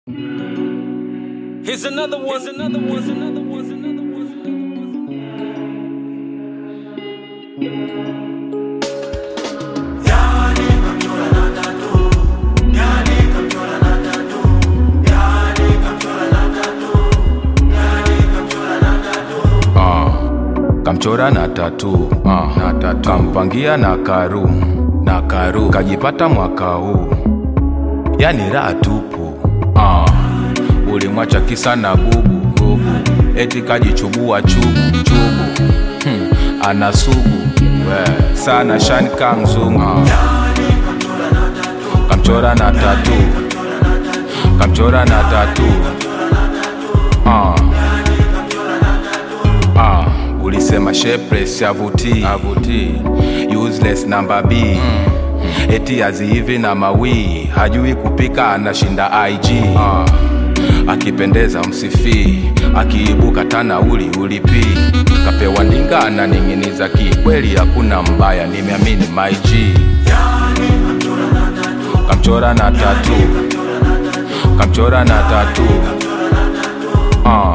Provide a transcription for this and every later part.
Here's another one. Here's another one. Here's another one. Here's another one. Here's another one. Ah, kamchora na tatu ah, na tatu kampangia na karu na karu kajipata mwaka huu yani raha tupu ah, ulimwacha kisa na gubu gubu eti kajichubua chubu chubu hmm, ana sugu we, sana shani ka mzungu ah. kamchora na tatu kamchora na tatu ah. Ah, ulisema shapeless avuti avuti useless namba B mm. eti azihivi na mawii hajui kupika anashinda IG ah. akipendeza msifii akiibuka tanauli ulipii kapewa ndinga ananing'iniza ki kweli hakuna mbaya nimeamini my G kamchora na tatu kamchora na tatu ah.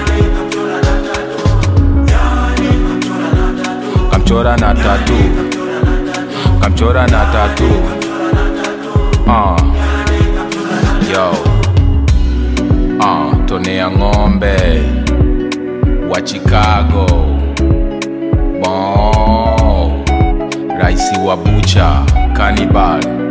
kamchora na tatu kamchora na tatu uh. yo uh, tonea ng'ombe wa chicago bon raisi wa bucha kanibal